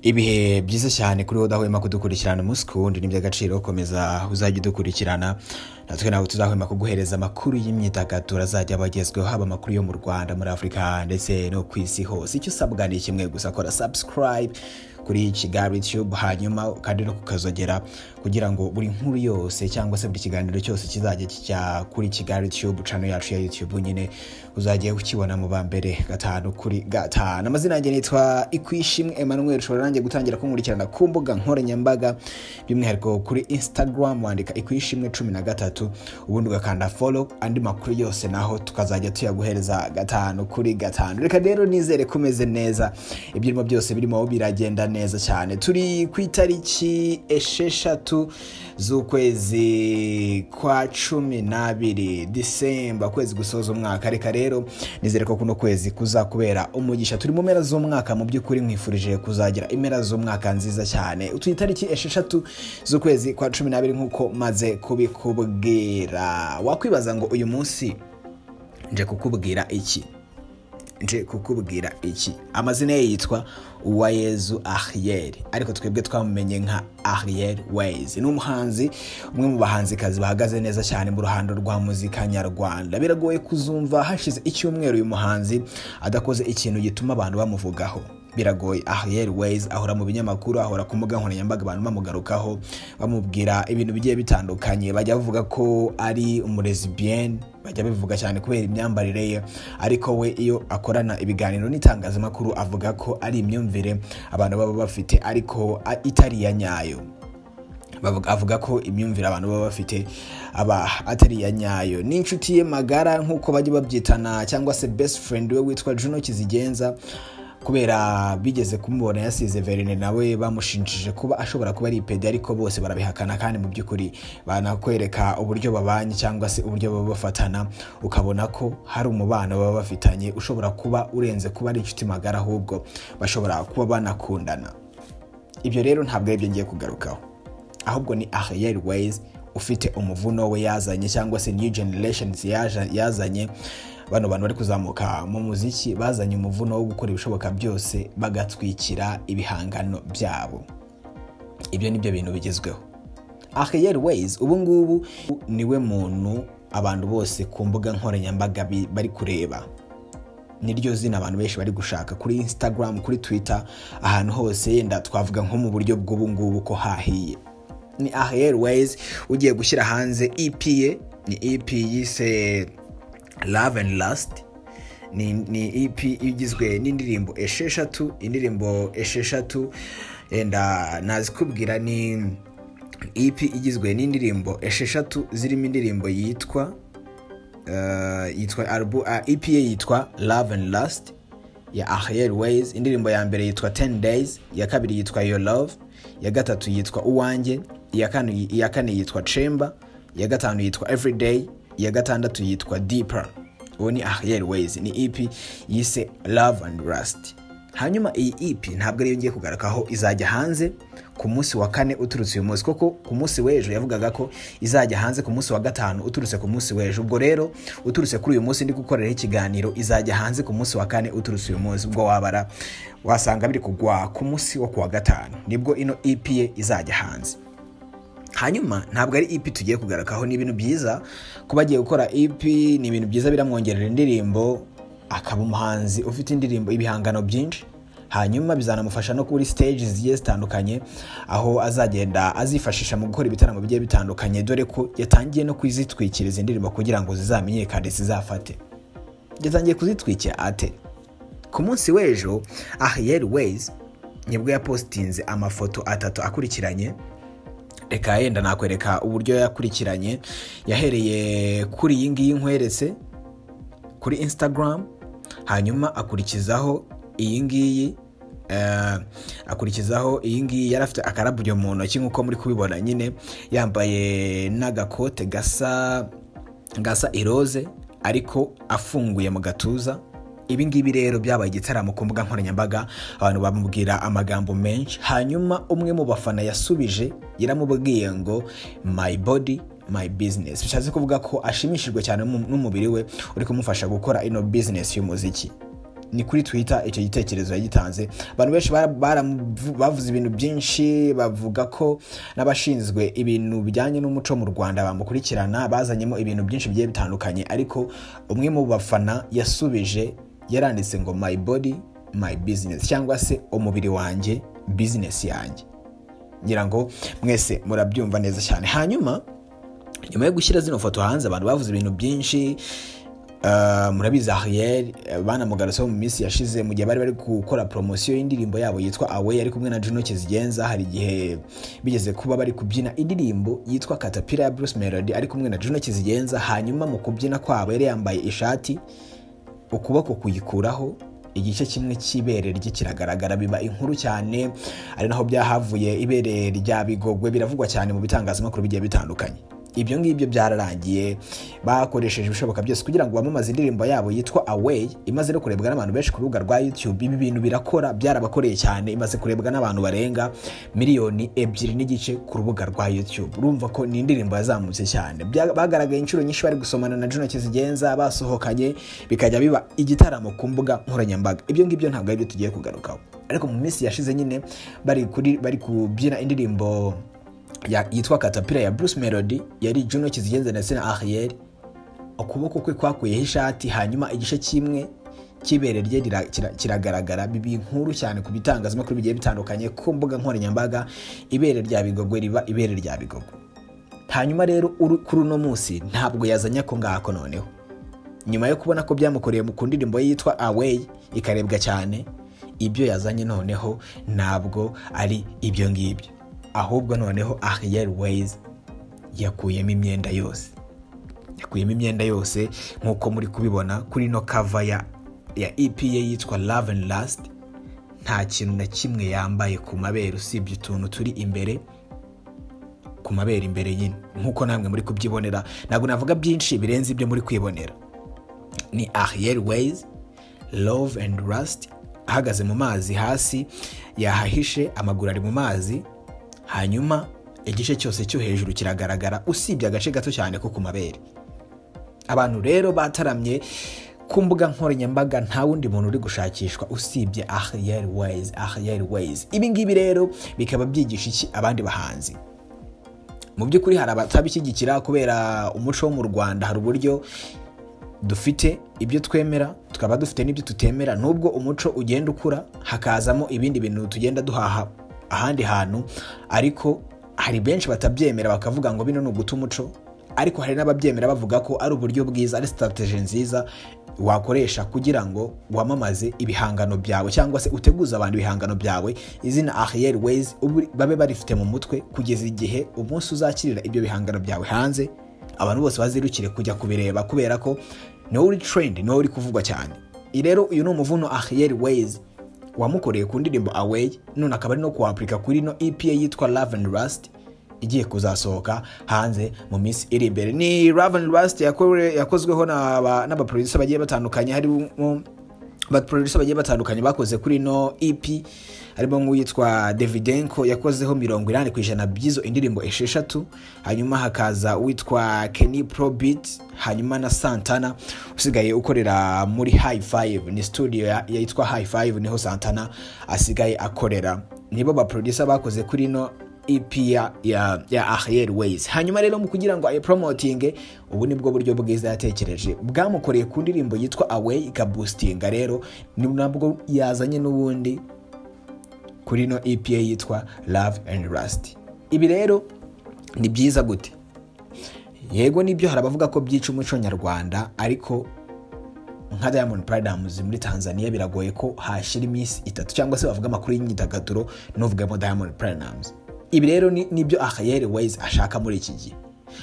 ibihe byiza cyane kuri wowe udahwema kudukurikirana umunsi ku wundi ni iby'agaciro komeza uzajya udukurikirana natwe ntabwo tuzahwema kuguhereza amakuru y'imyidagaduro azajya aba agezweho haba amakuru yo mu rwanda muri afurika ndetse no ku isi hose icyo usabwa ni kimwe gusa kora subscribe kuri kigali tube hanyuma kandi no kukazogera kugira ngo buri nkuru yose cyangwa se buri kiganiro cyose kizajya kijya kuri kigali tube cano yacu ya youtube nyine uzajya ukibona mu ba mbere gatanu kuri gatanu amazina yanjye nitwa ikwishimwe emmanuel ushobora nanjye gutangira kunkurikirana ku mbuga nkoranyambaga by'umwihariko kuri instagram wandika ikwishimwe cumi na gatatu ubundi ugakanda follow andi makuru yose naho tukazajya tuyaguhereza gatanu kuri gatanu reka rero nizere ko umeze neza ibyirimo byose birimo biragenda neza cyane turi ku itariki esheshatu z'ukwezi kwa cumi n'abiri disemba kwezi gusoza umwaka reka rero nizere ko kuno kwezi kuzakubera umugisha turi mu mpera z'umwaka mu by'ukuri mwifurije kuzagira impera z'umwaka nziza cyane utu itariki esheshatu z'ukwezi kwa cumi n'abiri nk'uko maze kubikubwira wakwibaza ngo uyu munsi nje kukubwira iki nje kukubwira iki amazina ye yitwa uwayezu ariyeri ariko twebwe twamumenye nka ariyeri wezi ni umuhanzi umwe mu bahanzikazi bahagaze neza cyane mu ruhando rwa muzika nyarwanda biragoye kuzumva hashize icyumweru uyu muhanzi adakoze ikintu gituma abantu bamuvugaho biragoye ariyeri wezi ahora mu binyamakuru ahora ku mbuga nkoranyambaga abantu bamugarukaho bamubwira ibintu bigiye bitandukanye bajya bavuga ko ari umurezibiyeni bajya bivuga cyane kubera imyambarire ye ariko we iyo akorana ibiganiro n'itangazamakuru avuga ko ari imyumvire abantu baba bafite ariko itari iya nyayo avuga ko imyumvire abantu baba bafite aba atari iya nyayo n'inshuti ye magara nk'uko bajya babyitana cyangwa se best friend we witwa juno kizigenza kubera bigeze kumubona yasize verine nawe bamushinjije kuba ashobora kuba ari ipedi ariko bose barabihakana kandi mu by'ukuri banakwereka uburyo babanye cyangwa se uburyo baba bafatana ukabona ko hari umubano baba bafitanye ushobora kuba urenze kuba ari inshuti magara ahubwo bashobora kuba banakundana ibyo rero ntabwo ari byo ngiye kugarukaho ahubwo ni ahiyeri weyizi ufite umuvuno we yazanye cyangwa se new generations yazanye bano bantu bari kuzamuka mu muziki bazanye umuvuno wo gukora ibishoboka byose bagatwikira ibihangano byabo ibyo ni byo bintu bigezweho ahiyeri weyizi ubu ngubu niwe muntu abantu bose ku mbuga nkoranyambaga bari kureba niryo zina abantu benshi bari gushaka kuri instagram kuri twitter ahantu hose yenda twavuga nko mu buryo bw'ubu ngubu ko hahiye ni ahiyeri weyizi ugiye gushyira hanze EP ye ni EP yise love and last ni, ni ep igizwe n'indirimbo esheshatu indirimbo esheshatu enda nazikubwira ni ep igizwe n'indirimbo esheshatu zirimo indirimbo yitwa uh, yitwa albu, uh, ep ye yitwa love and last ya ahier ways indirimbo ya mbere yitwa 10 days ya kabiri yitwa your love ya gatatu yitwa uwanjye iya kane yitwa chamber ya gatanu yitwa everyday iya gatandatu yitwa deeper uwo ni ahiyeri weyizi ni ep yise love and rust hanyuma iyi ep ntabwo ariyo ngiye kugarukaho izajya hanze ku munsi wa kane uturutse uyu munsi koko ku munsi w'ejo yavugaga ko izajya hanze ku munsi wa gatanu uturutse ku munsi w'ejo ubwo rero uturutse kuri uyu munsi ndi gukoreraho ikiganiro izajya hanze ku munsi wa kane uturutse uyu munsi ubwo wabara wasanga biri kugwa ku munsi wo ku wa gatanu nibwo ino ep ye izajya hanze hanyuma ntabwo ari ipi tugiye kugarakaho ni ibintu byiza kuba agiye gukora ipi ni ibintu byiza biramwongerera indirimbo akaba umuhanzi ufite indirimbo ibihangano byinshi hanyuma bizanamufasha no kuri stage zigiye zitandukanye aho azagenda azifashisha mu gukora ibitaramo bigiye bitandukanye dore ko yatangiye no kuzitwikiriza indirimbo kugira ngo zizamenyekane zizafate yatangiye kuzitwikira ate ku munsi w'ejo ahiyeri weyizi nibwo yapositinze amafoto atatu akurikiranye reka yenda nakwereka uburyo yakurikiranye yahereye kuri iyi ngiyi nkweretse kuri instagram hanyuma akurikizaho iyi ngiyi akurikizaho iyi ngiyi yari afite akarabyo mu ntoki nk'uko muri kubibona nyine yambaye n'agakote gasa gasa iroze ariko afunguye mu gatuza ibi ngibi rero byabaye igitaramo ku mbuga nkoranyambaga abantu bamubwira amagambo menshi hanyuma umwe mu bafana yasubije yaramubwiye ngo my body my business bishatse kuvuga ko ashimishijwe cyane n'umubiri we uri kumufasha gukora ino business y'umuziki ni kuri twitter icyo gitekerezo yagitanze abantu benshi bara- baramu- bavuze ibintu byinshi bavuga ko n'abashinzwe ibintu bijyanye n'umuco mu rwanda bamukurikirana bazanyemo ibintu byinshi bigiye bitandukanye ariko umwe mu bafana yasubije yaranditse ngo my body my business cyangwa se umubiri wanjye business yanjye ngira ngo mwese murabyumva neza cyane hanyuma nyuma yo gushyira zino foto hanze abantu bavuze ibintu byinshi eh, murabizi ariyeri banamugaruseho mu minsi yashize mu gihe bari bari gukora poromosiyo y'indirimbo yabo yitwa awe yari kumwe na juno kizigenza hari igihe bigeze kuba bari kubyina indirimbo yitwa katapira ya bruce melody ari kumwe na juno kizigenza hanyuma mu kubyina kwabo yari yambaye ishati ukuboko kuyikuraho igice kimwe cy'ibere rye kiragaragara biba inkuru cyane ari naho byahavuye ibere rya bigogwe biravugwa cyane mu bitangazamakuru bigiye bitandukanye ibyo ngibyo byararangiye bakoresheje ibishoboka byose kugira ngo bamamaze indirimbo yabo yitwa away imaze no kurebwa n'abantu benshi ku rubuga rwa youtube ibi bintu birakora byarabakoreye cyane imaze kurebwa n'abantu barenga miliyoni ebyiri n'igice ku rubuga rwa youtube urumva ko ni indirimbo yazamutse cyane Bya- bagaragaye inshuro nyinshi bari gusomana na juno kizigenza basohokanye bikajya biba igitaramo ku mbuga nkoranyambaga ibyo ngibyo ntabwo aribyo tugiye kugarukaho ariko mu minsi yashize nyine bari kuri- bari kubyina indirimbo ya- yitwa katapira ya bruce melody yari juno kizigenza ndetse na ariyeri ukuboko kwe kwakuyeho ishati hanyuma igice kimwe cy'ibere rye rira- kira- kiragaragara biba inkuru cyane ku bitangazamakuru bigiye bitandukanye ku mbuga nkoranyambaga ibere rya bigogwe riba ibere rya bigogwe hanyuma rero uru- kuri uno munsi ntabwo yazanye ako ngako noneho nyuma yo kubona ko byamukoreye mu ku ndirimbo ye yitwa away ikarebwa cyane ibyo yazanye noneho ntabwo ari ibyo ngibyo ahubwo noneho ariyeri weyizi yakuyemo imyenda yose yakuyemo imyenda yose nk'uko muri kubibona kuri ino kava ya ya EP ye yitwa love and last nta kintu na kimwe yambaye ku mabere usibye utuntu turi imbere ku mabere imbere nyine nk'uko namwe muri kubyibonera ntabwo navuga byinshi birenze ibyo muri kwibonera ni Ariel Ways Love and Rust ahagaze mu mazi hasi yahahishe amaguru ari mu mazi hanyuma igice cyose cyo hejuru kiragaragara usibye agace gato cyane ko ku mabere abantu rero bataramye ku mbuga nkoranyambaga nta wundi muntu uri gushakishwa usibye Ariel Ways Ariel Ways ibi ngibi rero bikaba byigisha iki abandi bahanzi mu by'ukuri hari abatabishyigikira kubera umuco wo mu Rwanda hari uburyo dufite ibyo twemera tukaba dufite n'ibyo tutemera nubwo umuco ugenda ukura hakazamo ibindi bintu tugenda duhaha ahandi hantu ariko hari benshi batabyemera bakavuga ngo bino ni uguta umuco ariko hari n'ababyemera bavuga ko ari uburyo bwiza ari sitarategi nziza wakoresha kugira ngo wamamaze ibihangano byawe cyangwa se uteguze abantu ibihangano byawe izina ariyeri weyizi babe barifite mu mutwe kugeza igihe umunsi uzakirira ibyo bihangano byawe hanze abantu bose bazirukire kujya kubireba kubera ko niwo uri trend niwo uri kuvugwa cyane I rero uyu ni umuvuno Ariel Ways wamukoreye ku ndirimbo Away none akaba ari no kuwapurika kuri ino EP ye yitwa Love and Rust igiye kuzasohoka hanze mu minsi iri imbere ni Love and Rust yakore- yakozweho n'aba- n'abaproducer bagiye batandukanye harimo abaproducer bagiye batandukanye bakoze kuri ino EP harimo nk'uwitwa Davidenko yakozeho mirongo inani ku ijana by'izo indirimbo esheshatu hanyuma hakaza uwitwa Kenny Probit hanyuma na Santana usigaye ukorera muri High Five ni studio ya- yitwa High Five niho Santana asigaye akorera nibo baproducer bakoze kuri ino EP ya, ya, ya Ariel Ways hanyuma rero mu kugira ngo ayipromotinge ubu nibwo buryo bwiza yatekereje bwamukoreye ku ndirimbo yitwa Away ikaboostinga rero ni nabwo yazanye n'ubundi kuri ino EP ye yitwa Love and Rust ibi rero ni byiza gute yego nibyo hari abavuga ko byica umuco nyarwanda ariko nka Diamond Platnumz muri Tanzania biragoye ko hashira iminsi itatu cyangwa se bavuga amakuru y'imyidagaduro n'uvugamo Diamond Platnumz ibi rero ni- nibyo Ariel Ways ashaka muri iki gihe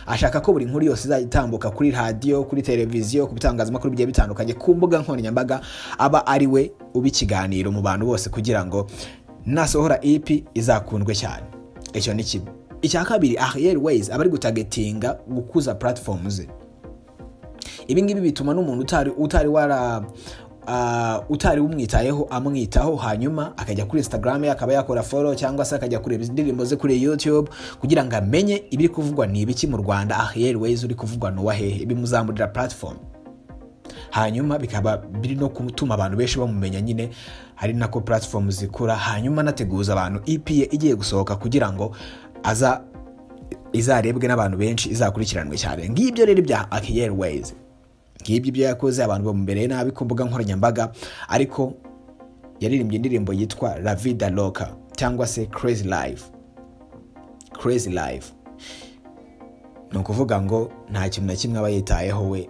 ashaka ko buri nkuru yose izajya itambuka kuri radiyo kuri televiziyo ku bitangazamakuru bigiye bitandukanye ku mbuga nkoranyambaga aba ari we uba ikiganiro mu bantu bose kugira ngo nasohora EP izakundwe cyane icyo ni kimwe icya kabiri Ariel Ways aba ari gutagetinga gukuza platform ze ibi ngibi bituma n'umuntu utari utari wara ah, utari umwitayeho amwitaho hanyuma akajya kuri instagram ye akaba yakora follow cyangwa se akajya kureba indirimbo ze kuri youtube kugira ngo amenye ibiri kuvugwa ni ibiki mu rwanda ariel ways uri kuvugwa ni uwahehe bimuzamurira platform hanyuma bikaba biri no gutuma abantu benshi bamumenya nyine ari nako platform zikura hanyuma anateguza abantu EP ye igiye gusohoka kugira ngo aza izarebwe n'abantu benshi izakurikiranwe cyane ngibyo rero bya Aki Airways ngibyo ibyo yakoze abantu bamubereye nabi ku mbuga nkoranyambaga ariko yaririmbye indirimbo yitwa La Vida Loca cyangwa se Crazy Life Crazy Life ni ukuvuga ngo nta kintu na kimwe aba yitayeho we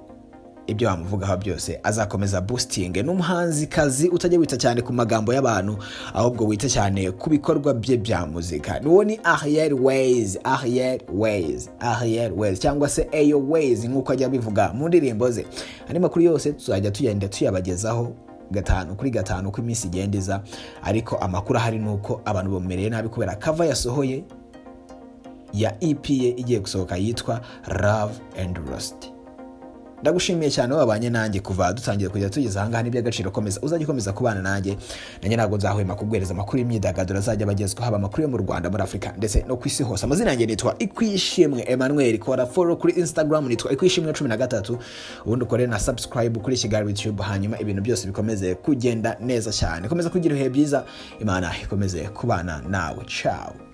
ibyo bamuvugaho byose azakomeza busitinge n'umuhanzikazi utajya wita cyane ku magambo y'abantu ahubwo wita cyane ku bikorwa bye bya muzika n'uwo ni Ariel Ways Ariel Ways Ariel Ways cyangwa se Ayo Ways nk'uko ajya abivuga mu ndirimbo ze andi makuru yose tuzajya tugenda tuyabagezaho gatanu kuri gatanu uko iminsi igenda iza ariko amakuru ahari ni uko abantu bamumereye nabi kubera kava yasohoye ya EP ye igiye gusohoka yitwa Love and Rust ndagushimiye cyane wabanye nanjye kuva dutangiye kujya tugeze ahangaha n'iby'agaciro komeza uzajya ukomeza kubana nanjye nanjye ntabwo nzahwema kuguhereza amakuru y'imyidagaduro azajya abagezwa haba amakuru yo mu rwanda muri afurika ndetse no ku isi hose amazina yanjye nitwa ikwishimwe emmanuel kora foro kuri instagram nitwa ikwishimwe cumi na gatatu ubundi ukore na subscribe kuri kigali youtube hanyuma ibintu byose bikomeze kugenda neza cyane komeza kugira ibihe byiza imana ikomeze kubana nawe cawe